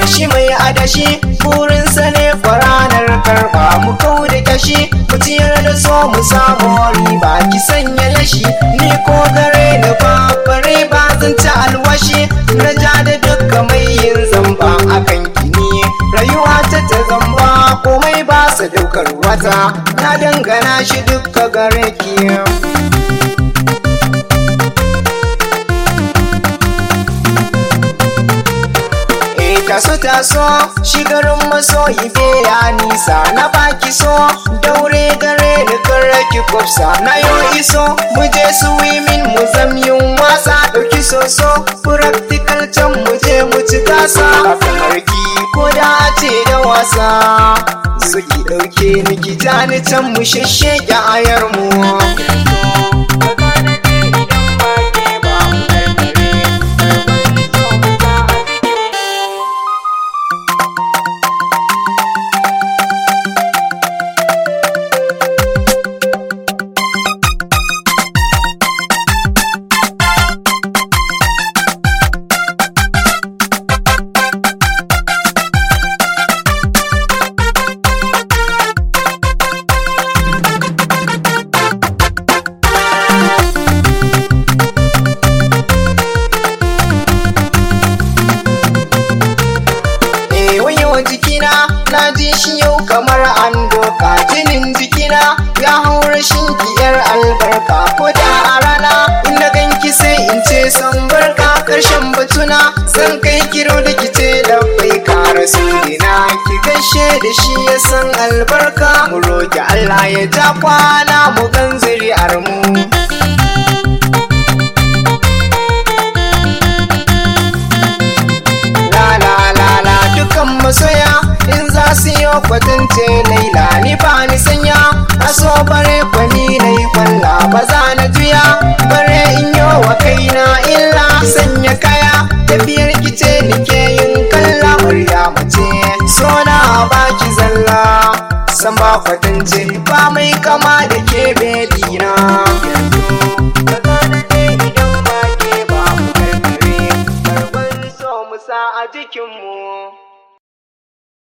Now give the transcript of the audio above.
shi mai adashi burinsa ne kwaranar karba mu kau da kashi mu ciyar da so mu samu riba ki sanya lashi ni ko gare ni ba bare ba zan ci alwashi na ja da dukka mai yin zamba akan kini rayuwa ta ta zamba komai ba sa daukar wata na dangana shi dukka gare ki taso taso shigarin masoyi ya nisa na baki so daure gare ni kare ki kwafsa na yo iso mu je swimming mu zamyin wasa dauki soso practical can mu je mu ci gasa kamar ki ko da ce da wasa suki dauke ni ki tani can mu shashshege ayar mu jikina na ji shi yau kamar an doka jinin jikina ya haura shinkiyar albarka ko da a rana in na ganki sai in ce san barka karshen batuna zan kai kiro da kice da bai kara dina ki gaishe da shi ya san albarka mu roki Allah ya ja kwana mu gan zuri'ar mu masoya in za su yi kwatance laila ni ba ni sanya aso bare kwani na yi kwalla ba za na juya bare in yi wa kaina illa sanya kaya tafiyar kice nike yin kalla murya mace so na baki zalla san ba kwatance ba mai kama da ke bedina a jikinmu